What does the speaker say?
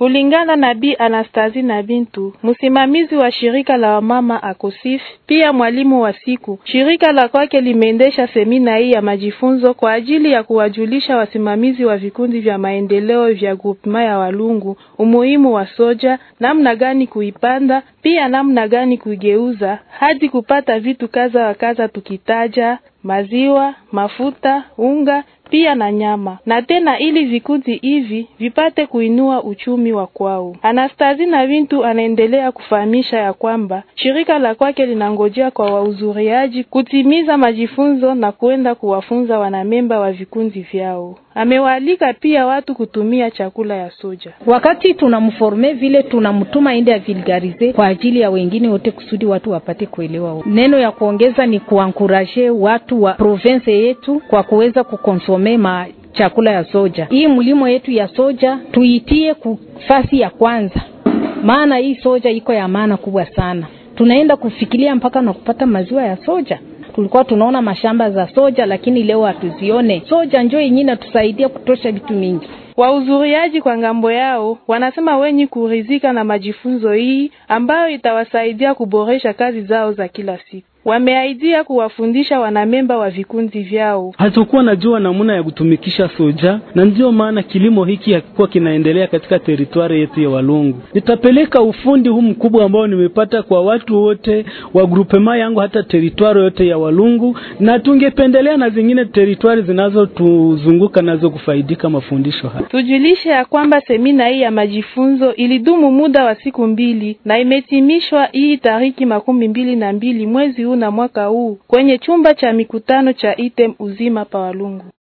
Kulingana na Bi Anastazi na Bintu, msimamizi wa shirika la wamama Akosif, pia mwalimu wa siku, shirika la kwake limeendesha semina hii ya majifunzo kwa ajili ya kuwajulisha wasimamizi wa vikundi vya maendeleo vya groupement ya Walungu umuhimu wa soja, namna gani kuipanda, pia namna gani kuigeuza hadi kupata vitu kaza wa kaza, tukitaja maziwa, mafuta, unga pia na nyama, na tena ili vikundi hivi vipate kuinua uchumi wa kwao. Anastazi na Bintu anaendelea kufahamisha ya kwamba shirika la kwake linangojea kwa wahudhuriaji kutimiza majifunzo na kuenda kuwafunza wanamemba wa vikundi vyao. Amewaalika pia watu kutumia chakula ya soja. Wakati tunamforme vile tunamtuma ende ya vulgarize kwa ajili ya wengine wote, kusudi watu wapate kuelewa. Neno ya kuongeza ni kuankuraje watu wa province yetu kwa kuweza kukonsome ma chakula ya soja. Hii mlimo yetu ya soja tuitie kufasi ya kwanza, maana hii soja iko ya maana kubwa sana. Tunaenda kufikiria mpaka na kupata maziwa ya soja tulikuwa tunaona mashamba za soja lakini leo hatuzione. Soja njo yenyewe inatusaidia kutosha vitu mingi. Wahudhuriaji kwa ngambo yao wanasema wenye kuridhika na majifunzo hii ambayo itawasaidia kuboresha kazi zao za kila siku. Wameaidia kuwafundisha wanamemba wa vikundi vyao. Hatukuwa najua namna ya kutumikisha soja, na ndiyo maana kilimo hiki hakikuwa kinaendelea katika teritwari yetu ya Walungu. Nitapeleka ufundi huu mkubwa ambao nimepata kwa watu wote wa grupema yangu, hata teritwari yote ya Walungu, na tungependelea na zingine teritwari zinazotuzunguka nazo kufaidika mafundisho haya. Tujulishe ya kwamba semina hii ya majifunzo ilidumu muda wa siku mbili na imetimishwa hii tariki makumi mbili na mbili mwezi huu na mwaka huu kwenye chumba cha mikutano cha Item Uzima pa Walungu.